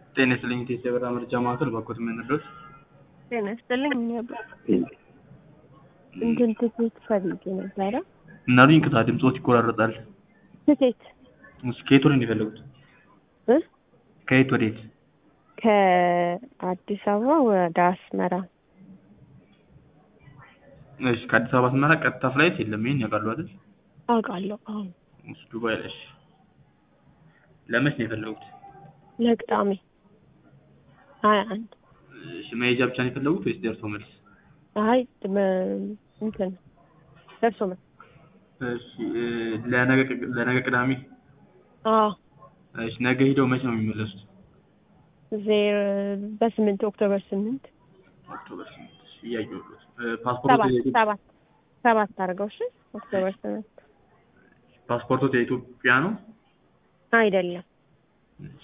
ጤና ይስጥልኝ ኢትዮጵያ የበረራ መረጃ ማዕከል በኮት የምንድረስ ጤና ይስጥልኝ ነበር እንትን ትኬት ፈልጌ ነበረ። ምናሉኝ ክታ ድምፆት ይቆራረጣል። ትኬት እሱ ከየት ወደ የፈለጉት? እ ከየት ወዴት? ከአዲስ አበባ ወደ አስመራ እሺ ከአዲስ አበባ አስመራ ቀጥታ ፍላይት የለም። ይሄን ያውቃሉ አይደል? አውቃለሁ። አሁን እሱ ዱባይ ላይ። እሺ ለመች ነው የፈለጉት? ለቅዳሜ ሀያ አንድ እሺ መሄጃ ብቻ ነው የፈለጉት ወይስ ደርሶ መልስ? አይ በ- እንትን ደርሶ መልስ እሺ እ፣ ለነገ ለነገ ቅዳሜ። አዎ እሺ ነገ ሂደው መች ነው የሚመለሱት? ዜሮ በስምንት ኦክቶበር ስምንት ኦክቶበር ስምንት እሺ፣ እያየሁት እ፣ ፓስፖርት ሰባት ሰባት ሰባት አድርገው እሺ ኦክቶበር ስምንት ፓስፖርቶት የኢትዮጵያ ነው? አይደለም እሺ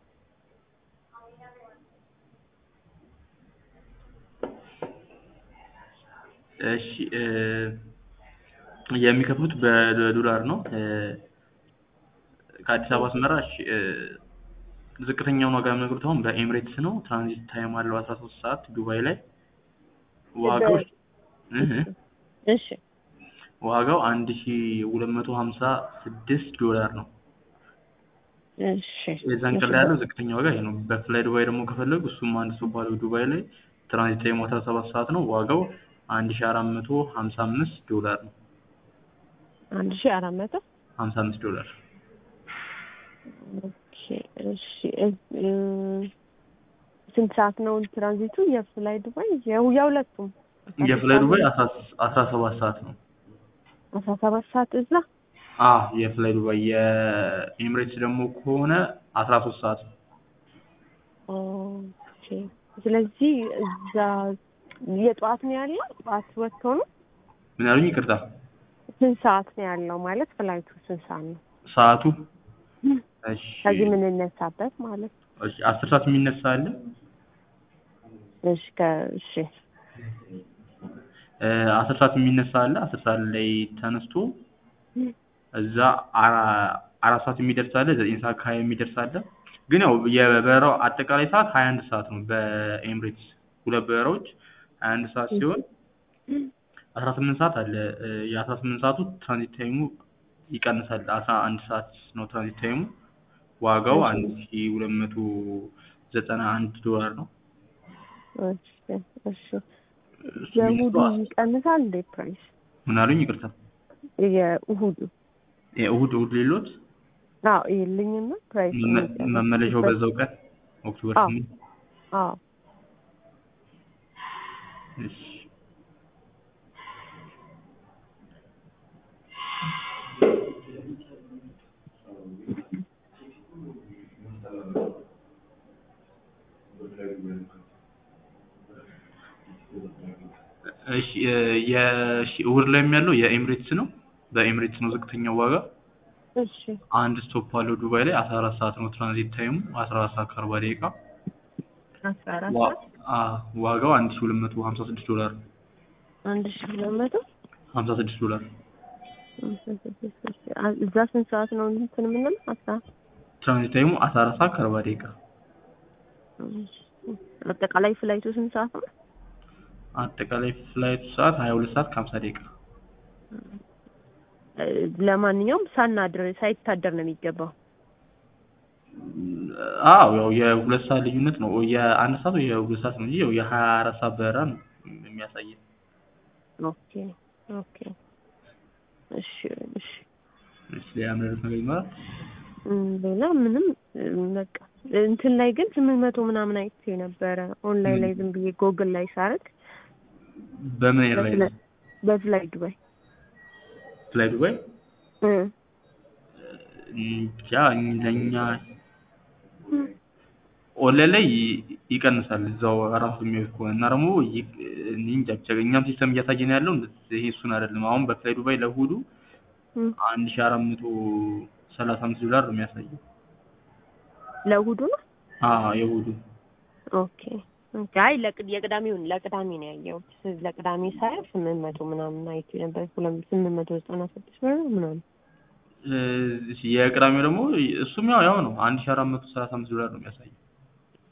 እሺ እ፣ የሚከፍሉት በዶላር ነው። እ፣ ከአዲስ አበባ አስመራ እሺ እ፣ ዝቅተኛውን ዋጋ የሚነግሩት አሁን በኤምሬትስ ነው። ትራንዚት ታይም አለው አስራ ሶስት ሰዓት ዱባይ ላይ ዋጋው እህ እሺ ዋጋው አንድ ሺ ሁለት መቶ ሀምሳ ስድስት ዶላር ነው። እሺ የዛን ቀን ላይ ያለው ዝቅተኛ ዋጋ ይሄ ነው። በፍላይ ዱባይ ደግሞ ከፈለጉ እሱም አንድ ሰው ባለው ዱባይ ላይ ትራንዚት ታይሙ አስራ ሰባት ሰዓት ነው። ዋጋው አንድ ሺ አራት መቶ ሀምሳ አምስት ዶላር ነው። አንድ ሺህ አራት መቶ ሀምሳ አምስት ዶላር ኦኬ እሺ እ፣ እ፣ ስንት ሰዓት ነው ትራንዚቱ የፍላይ ዱባይ የው- የሁለቱም የፍላይ ዱባይ አስራ አስራ ሰባት ሰዓት ነው። አስራ ሰባት ሰዓት እዛ አ የፍላይ ዱባይ የኤምሬትስ ደግሞ ከሆነ አስራ ሶስት ሰዓት ነው። ኦኬ ስለዚህ እዛ የጠዋት ነው ያለው ጠዋት ወጥቶ ነው ምን ያሉኝ? ይቅርታ ስንት ሰዓት ነው ያለው ማለት ፍላይቱ ስንት ሰዓት ነው ሰዓቱ እሺ ከዚህ የምንነሳበት ማለት ነው እሺ አስር ሰዓት የሚነሳ አለ። እሺ ከ እሺ እ፣ አስር ሰዓት የሚነሳ አለ። አስር ሰዓት ላይ ተነስቶ እዛ አ- አራት ሰዓት የሚደርስ አለ። ዘጠኝ ሰዓት ከሀያ የሚደርስ አለ። ግን ያው የበረራው አጠቃላይ ሰዓት ሀያ አንድ ሰዓት ነው። በኤምሬትስ ሁለት በረራዎች ሀያ አንድ ሰዓት ሲሆን አስራ ስምንት ሰዓት አለ። እ፣ የአስራ ስምንት ሰዓቱ ትራንዚት ታይሙ ይቀንሳል። አስራ አንድ ሰዓት ነው ትራንዚት ታይሙ። ዋጋው እሺ። አንድ ሺ ሁለት መቶ ዘጠና አንድ ዶላር ነው። እሺ እሺ እሱ የእሑዱ የሚነሳው ይቀንሳል እንዴ ፕራይስ ምን አሉኝ? ይቅርታ የእሑዱ እሑድ እሑድ ሌሎት አዎ ይልኝና ፕራይስ መመ- መመለሻው በዛው ቀን ኦክቶበር አዎ። ስምንት አዎ እሺ እሺ እ፣ የሺ እሑድ ላይም ያለው የኤምሬትስ ነው። በኤምሬትስ ነው ዝቅተኛው ዋጋ። እሺ አንድ ስቶፕ አለው ዱባይ ላይ አስራ አራት ሰዓት ነው ትራንዚት ታይሙ አስራ አራት ሰዓት ከአርባ ደቂቃ አስራ አራት ዋ- ሰዓት አ፣ ዋጋው አንድ ሺ ሁለት መቶ ሀምሳ ስድስት ዶላር ነው። አንድ ሺህ ሁለት መቶ ሀምሳ ስድስት ዶላር እዛ ስንት ሰዓት ነው እንትን የምንለው አስራ ትራንዚት ታይሙ አስራ አራት ሰዓት ከአርባ ደቂቃ አጠቃላይ ፍላይቱ ስንት ሰዓት ነው? አጠቃላይ ፍላይቱ ሰዓት ሀያ ሁለት ሰዓት ከሀምሳ ደቂቃ እ፣ ለማንኛውም ሳናድር ሳይታደር ነው የሚገባው። አዎ ያው የሁለት ሰዓት ልዩነት ነው። የአንድ ሰዓት ወይ የሁለት ሰዓት ነው እንጂ ያው የሀያ አራት ሰዓት በረራ ነው የሚያሳየን። ኦኬ ኦኬ እሺ እሺ እሺ ሌላ ምንድን ነገር ይኖራል? እም፣ ሌላ ምንም እም፣ በቃ እንትን ላይ ግን ስምንት መቶ ምናምን አይቼ ነበረ ኦንላይን ላይ ዝም ብዬ ጎግል ላይ ሳረግ በምን ኤርላይን? በፍላይ በፍላይ ዱባይ ፍላይ ዱባይ እ፣ እንጃ ለእኛ ኦንላይን ላይ ይ- ይቀንሳል እዛው ራሱ የሚያዩት ከሆነ እና ደግሞ ይ- እኔ እንጃ ብቻ እኛም ሲስተም እያሳየን ያለው እንደዚህ ይሄ እሱን አይደለም። አሁን በፍላይ ዱባይ ለእሑዱ እም፣ አንድ ሺ አራት መቶ ሰላሳ አምስት ዶላር ነው የሚያሳየው። ለእሑዱ ነው። አዎ የእሑዱ ኦኬ ኦኬ። አይ ለቅ- የቅዳሜውን ለቅዳሜ ነው ያየሁት። ለቅዳሜ ሳይ ስምንት መቶ ምናምን አይቼ ነበር። ሁለት ስምንት መቶ ዘጠና ስድስት ብር ነው ምናምን እ፣ የቅዳሜው ደግሞ እሱም ያው ያው ነው አንድ ሺ አራት መቶ ሰላሳ አምስት ዶላር ነው የሚያሳየው።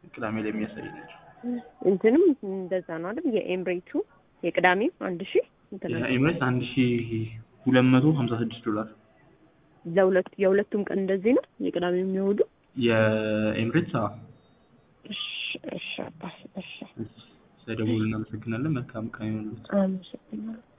ቅዳሜ ላይ የሚያሳይ ነው። እንትንም እንደዛ ነው አይደል? የኤምሬቱ የቅዳሜው አንድ ሺህ እንትን አለ። የኤምሬትስ አንድ ሺ ሁለት መቶ ሀምሳ ስድስት ዶላር ለሁለት የሁለቱም ቀን እንደዚህ ነው። የቅዳሜው የሚወዱ የኤምሬትስ አዎ። እሺ እሺ አባስ እሺ ስለደወሉ እናመሰግናለን። መልካም ቀን ይሁንልዎት። አመሰግናለሁ።